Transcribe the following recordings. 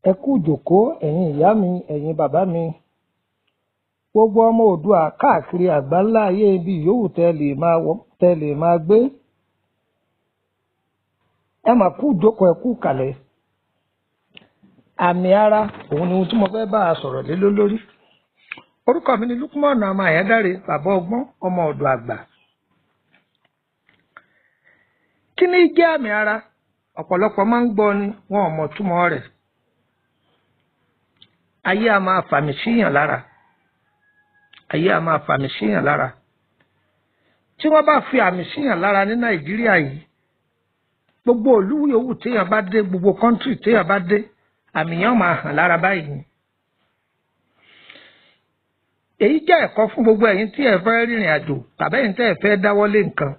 ẹ kú ìjókòó ẹ̀yin ìyá mi ẹ̀yin bàbá mi gbogbo ọmọ oòdùà káàkiri àgbáńlá ayé ibi yòówù tẹ́ lè máa wọ tẹ́ lè máa gbé ẹ mà kú ìjókòó ẹ kú kàlẹ̀ àmì ara òun ni ohun tí mo fẹ́ bá a sọ̀rọ̀ lé lórí orúkọ mi ni Lukman ọmọ àyádáre bàbá ọgbọ́n ọmọ ọ̀dọ̀ àgbà kí ni jẹ́ àmì ara ọ̀pọ̀lọpọ̀ máa ń gbọ́ ni wọn ò mọ̀ túmọ̀ rẹ̀ ayé a máa fàmì síyàn lára ayé a máa fàmì síyàn lára tí wọ́n bá fi àmì síyàn lára ní Nàìjíríà yìí gbogbo ìlú yòówù téèyàn bá dé gbogbo kọ́ńtírì téèyàn bá dé àmì yẹn máa hàn lára báyìí ni èyí jẹ́ ẹ̀kọ́ fún gbogbo ẹ̀yin tí ẹ fẹ́ rìnrìn àjò tàbí ẹ̀yin tẹ́ ẹ fẹ́ dáwọ́lé nǹkan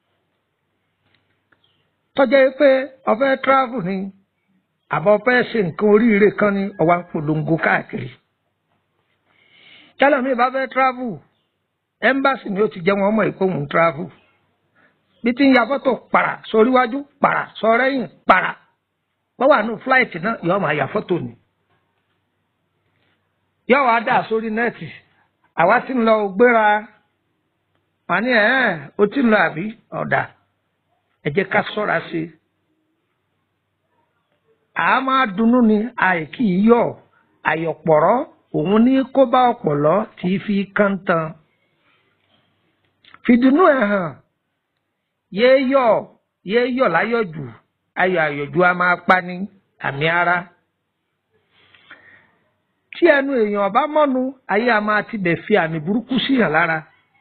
tọ́jẹ́ pé o fẹ́ travel ni àbọ̀ o fẹ́ ṣe nǹkan oríire kan ní o wá ń polongo káàkiri tẹ́lẹ̀ mi bá fẹ́ travel embassy ni ó ti jẹ́ wọn mọ̀ pé òun travel bí ti ń ya fọ́tò para sóríwájú para sọ́rẹ́yìn para wọ́n wà nù flight náà yóò máa ya fọ́tò ni yóò wá dà sórí nẹ́ẹ̀tì àwa ti ń lọ gbéra wà ní ẹ̀ ó ti ń lọ àbí ọ̀dà ẹ jẹ́ ká ṣọ́ra sí i a máa dunnú ni àìkí yọ̀ àyọ̀pọ̀rọ̀ òun ní kó bá ọ̀pọ̀lọ́ tí fi kàntàn fìdùnnú ẹ̀ hàn yéé yọ̀ yéé yọ̀ láyọ̀ jù ayọ̀ àyọ̀jù a máa pa ní àmì ara tí ẹnu èèyàn bá mọ́nu ayé a máa ti bẹ̀ fi àmì burúkú síyàn lára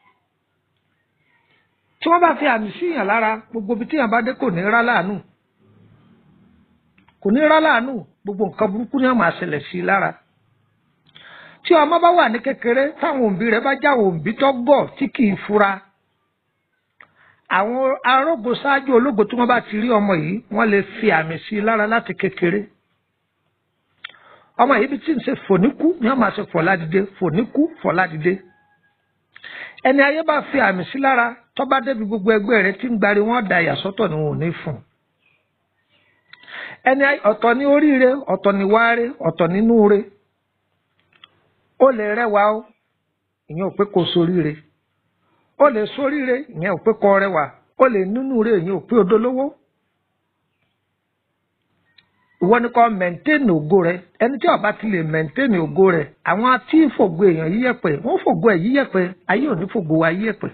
tí wọ́n bá fi àmì síyàn lára gbogbo ibi tíyàn bá dé kò ní rá láàánú kò ní rá láàánú gbogbo nǹkan burúkú ni wọ́n máa ṣẹlẹ̀ sí i lára tí ọmọ bá wà ní kékeré táwọn òbí rẹ̀ bá jáwọ́ òbí tó gọ̀ tí kì í fura àwọn arógo ṣáájú ológo tí wọ́n bá ti rí ọmọ yìí wọ́n lè fi àmì sí i lára láti kékeré ọmọ yìí bí tí ń ṣe fòníkú ni wọ́n máa ṣe fọ̀ládìde fòníkú fọ̀ládìde ẹni ayé bá fi àmì sí lára tó bá débi gbogbo ẹgbẹ́ rẹ̀ tí ń gbari wọ́n da ìyàsọ́tọ̀ ni wọn ò ní fún ẹni ọ̀tọ̀ ní oríire ọ̀tọ̀ ní wáre ọ̀tọ̀ nínú re ó lè rẹwà ó ìyẹn ò pé kó soríire ó lè soríire ìyẹn ò pé kó rẹwà ó lè nínú re ìyẹn ò pé odolówó ìwọ ni kò mẹ̀ntẹ́nì ògo rẹ ẹni tí ó bá ti lè mẹ̀ntẹ́nì ògo rẹ àwọn tí fògo èèyàn yíyẹ̀pẹ̀ wọ́n fògo ẹ̀ yíyẹ̀pẹ̀ ayé ò ní fògo wa yíyẹ̀pẹ̀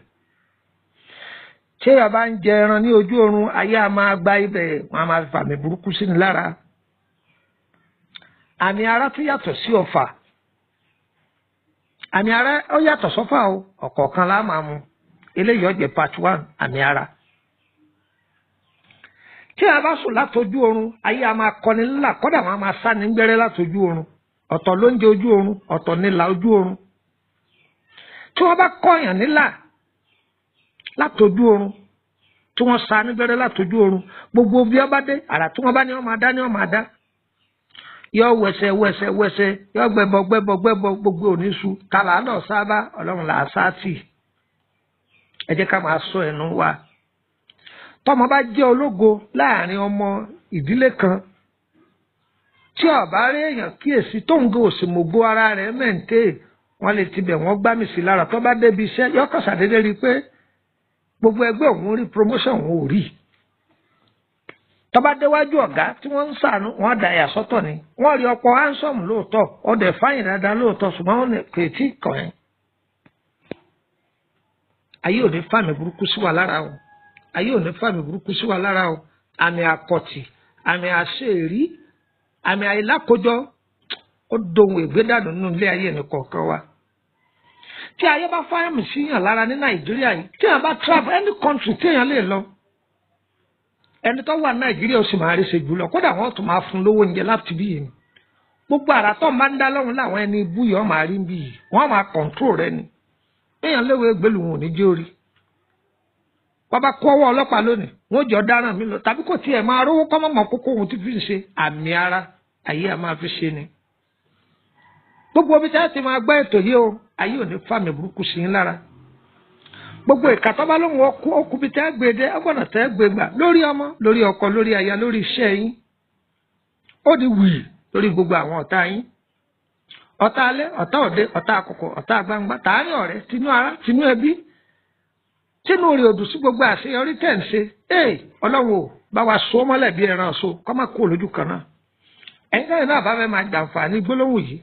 ṣé ọba ń jẹ ẹran ní ojú oorun ayé a máa gba ibẹ̀ wọn a máa fàmì burúkú sí ni lára àmì ara tún yàtọ̀ sí ọfà àmì ara ó yàtọ̀ sọ́fà o ọ̀kọ̀ọ̀kan la máa mu eléyìí ó jẹ́ part one àmì ara tí a bá sùn látọjú oorun ayé a máa kọni ńlá kọ́dà wọn a máa sá ní gbẹ́rẹ́ látọjú oorun ọ̀tọ̀ ló ń jẹ ojú oorun ọ̀tọ̀ nílà ojú oorun tí wọ́n bá kọ́yàn nílà látọjú oorun tí wọ́n sá ní gbẹ́rẹ́ látọjú oorun gbogbo bí ọba dé àrà tí wọ́n bá ní wọ́n máa dá ní wọ́n máa dá yọ wẹsẹ wẹsẹ wẹsẹ yọ gbẹbọ gbẹbọ gbẹbọ gbogbo oníṣu kàlà náà sábà Ọlọ́run là á sá tì ẹ jẹ́ ká máa sọ ẹnu wa tọmọ bá jẹ́ ológo láàrin ọmọ ìdílé kan tí ọba rí èèyàn kíyèsí tóun gò sì mògbó ara rẹ̀ mẹ́ǹtẹ́ wọ́n lè tibẹ̀ wọ́n gbá mi sí lára tó bá débi iṣẹ́ yọkàn ṣàdédé rí i pé gbogbo ẹgbẹ́ òun rí promotion òun ò rí tó bá déwájú ọ̀gá tí wọ́n ń sànú wọ́n dà yà sọ́tọ̀ ni wọ́n rí ọ̀pọ̀ handsome lóòótọ́ ọdẹ fáyìn dáadáa lóòótọ́ ṣùgbọ́n wọ́n kò tí ì kàn ẹ́ ayé òní fàmì burúkú sí wa lára o ayé òní fàmì burúkú sí wa lára o àmì àkọ̀tì àmì àṣeèrí àmì àìlákojọ ó dohun ìgbédànù nínú ilé ayé ẹnì kọ̀ọ̀kan wa tí ayé bá fáyàmì síyàn lára ní nàìjíríà yìí tí èèyàn bá travel any country tí èèyàn lè lọ ẹni tó wà nàìjíríà ó sì máa rí ṣe jùlọ kódà wọn tún máa fún lówó oúnjẹ láti bí yìí gbogbo àrà tó máa ń dá lọ́rùn láwọn ẹni ibú yìí wọ́n máa rí bí yìí wọ́n máa control rẹ ni èèyàn léwu egbèlú wọn ò ní jẹ́ orí bàbá kó ọwọ́ ọlọ́pàá lónìí wọ́n jọ dáràn mí lọ tàbí kò tiẹ̀ máa rówó kọ́ mọ̀mọ́ kókó ohun tí fi ń ṣe àmì ara ayé a máa fi ṣe ni gbogbo omi tí a ti máa gbọ́ ètò yìí o ayé ò ní fàmì burúkú sí yín lára gbogbo ìka tó bá lóun ọkú ọkùnbi tẹ́ gbé dé ọgbọ̀nà tẹ́ gbé gbà lórí ọmọ lórí ọkọ lórí aya lórí iṣẹ́ yín ó di wì lórí gbogbo àwọn ọ̀tá yín ọ̀tá alẹ́ ọ̀tá òde ọ̀tá àkọ́kọ́ ọ̀tá gbangba tààrin ọ̀rẹ́ tinú ara tinú ẹbí tínú rẹ̀ òdù sí gbogbo àṣeyọrí tẹ̀ ń ṣe ee ọlọ́run ò bá wa so mọ́lẹ̀ bí ẹran so kọ́ máa kó lójú kan náà ẹ̀yin náà náà bá fẹ́ máa jàǹfààní gbólóhùn yìí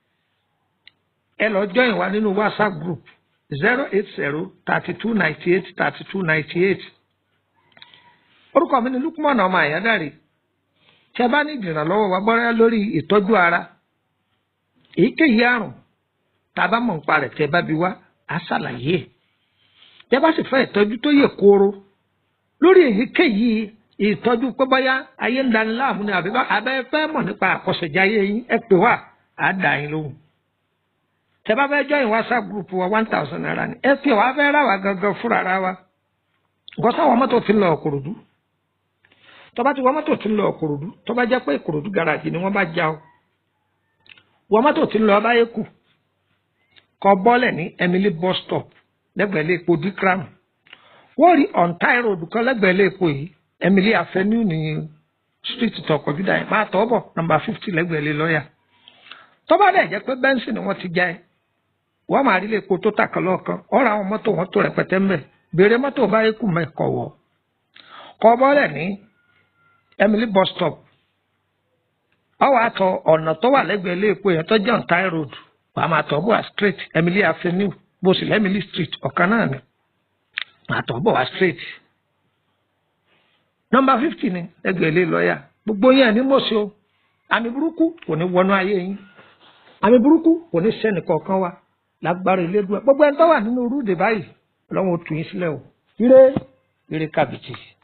ẹ lọ join wa nínú whatsapp group zero eight zero thirty two ninety eight thirty two ninety eight orúkọ mi ni lukumọ̀nà ọmọ àyádáre tí a bá ní ìdìrànlọ́wọ́ wa gbọ́dọ̀ lórí ìtọ́jú ara èyíkéyìí àrùn tá a bá mọ̀ nípa rẹ̀ tẹ́ bá bi wá á ṣàlàyé ẹ̀ tẹ́ bá sì fẹ́ ìtọ́jú tó yè kooro lórí èyíkéyìí ìtọ́jú pé bóyá ayé ń dani láàmú ni àbí abẹ́ fẹ́ mọ̀ nípa àkọsẹ̀jáyé yín ẹ pè wá á dà yín lóhùn tẹ́ bá fẹ́ join whatsapp group wa one thousand naira ni ẹ fi wàá fẹ́ rà wá gangan fúnra ra wa nǹkan sáwọn mọ́tò ti lọ Ìkòròdú tó bá ti wọ́n mọ́tò ti lọ Ìkòròdú tó bá jẹ́ pé Ìkòròdú garaajì ni wọ́n bá já o wọ́n mọ́tò ti lọ báyé kù kọ bọ́lẹ̀ ní Emily bus stop lẹ́gbẹ̀ẹ́ ilé epo dikram wọ́n rí ontai road kan lẹ́gbẹ̀ẹ́ ilé epo yìí Emily avenue ní street tọkọ̀ júdà yẹn máa tọ́ bọ̀ number fifty lẹ́gbẹ̀ẹ́ ilé lọ́ọ̀yà tó bá dẹ̀ jẹ́ pé bẹ́ńsì ni wọ́n ti já ẹ wọ́n máa rí ilé epo tó tàkàn lọ́ọ̀kan ọ̀rọ̀ àwọn mọ́tò wọn tó rẹpẹtẹ ńbẹ̀ béèrè mọ́tò báyé kù mẹ́kọ̀ wọ̀ kọ bọ́lẹ̀ ní Emily bus stop ọwọ́ àtọ̀ ọ̀nà tó wà lẹ́gbẹ̀ẹ́ ilé epo yẹn tó jẹ́ ontai road wàá máa tọ́ bọ̀ wá straight Emily avenue bó sì lẹ́mìlì street ọ̀kan náà ni máa tọ́ bọ̀ wá straight. nọmba fifty ni ẹgbẹ̀ẹ́ ilé lọ́ọ̀yà gbogbo yẹn ní mọ̀ọ́sí o àmì burúkú kò ní wọnú ayé yín àmì burúkú kò ní sẹ́ni kọ̀ọ̀kan wa lágbára Elédùà gbogbo ẹni tó wà nínú rúdè báyìí ọlọ́run ó tù yín sílẹ̀ o ire ire kàbìtì.